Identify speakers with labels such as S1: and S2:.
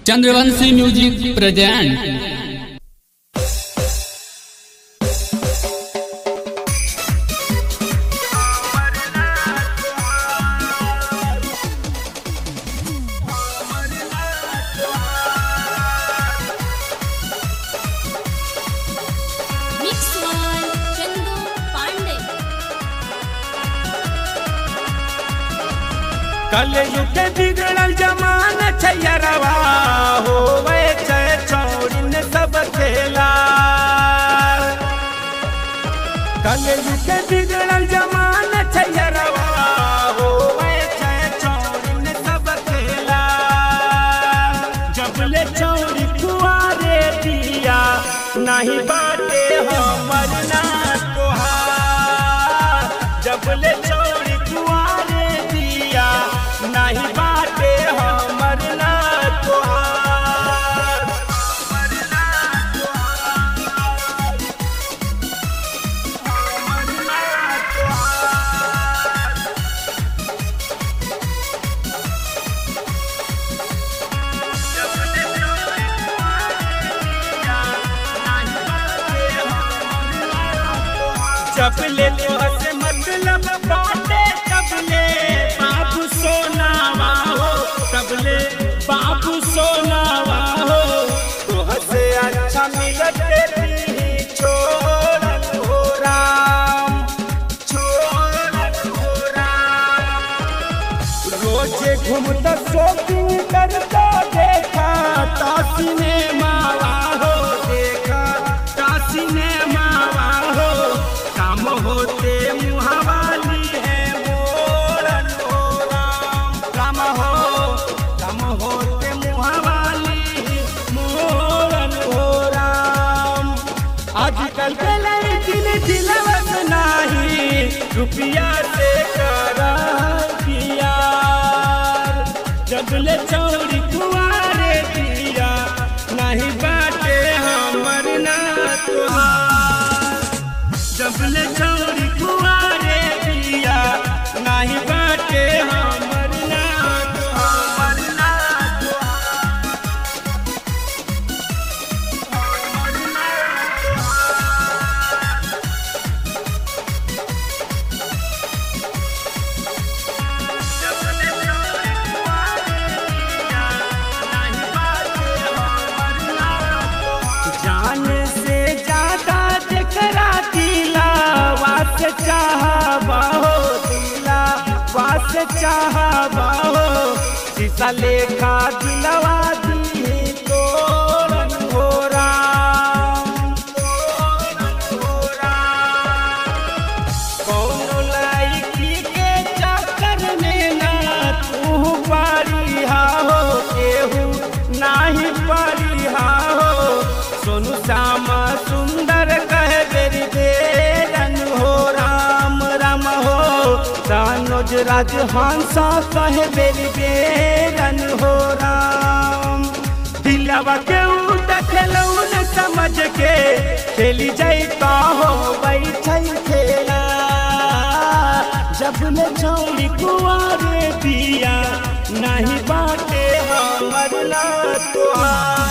S1: Chandravanshi music present
S2: mix one Chandu Pandey
S3: कलयुग बिगड़ल जमान छैरवा होवे छै चौड़िन सब खेला कलयुग बिगड़ल जमान छैरवा होवे छै चौड़िन सब खेला जबले चौड़ी कुआरे दिया नहीं बाटे हमर ना तोहार जबले चौड़ी कुआरे दिया नहीं बाटे हमर ना तोहार हमर ना तोहार जब ले तो से मतलब बाटे तब ले बाबू सोनावा हो तब ले बाबू सोनावा हो तो हसे अच्छा मिलत तेरी छोड़न हो राम छोड़न हो राम रोजे घूमता शॉपिंग करता देखा ता सिनेमा हो देखा ता सिनेमा हो काम होते मुहावाली है मोरन हो राम काम हो काम होते मुहावाली मोरन हो राम आजकल के लड़किन दिलवत नाही रुपया से करा प्यार जबले चौड़ी कुआरे दिया नहीं बाटे हमर ना तुहार जबले चौड़ी कुआरे दिया नहीं बाटे हमर ना तुहार ना जान से ज्यादा जकरा दिला वास चाहबा हो दिला वास चाहबा हो शीशा लेखा दिलवा दी तोरन हो राम तोरन हो राम कौनो लड़की के चक्कर में ना तू पारी हो केहू नाही पारी हो सोनू श्यामा सुंदर कहे बेरी बेरन हो राम राम हो तानोज राज हंसा कहे बेरी बेरन हो राम दिलवा के खेलौ न समझ के खेली जाता हो बैठै खेला जब ले छौड़ी कुआरे दिया नहीं बाटे हमर ला तोहार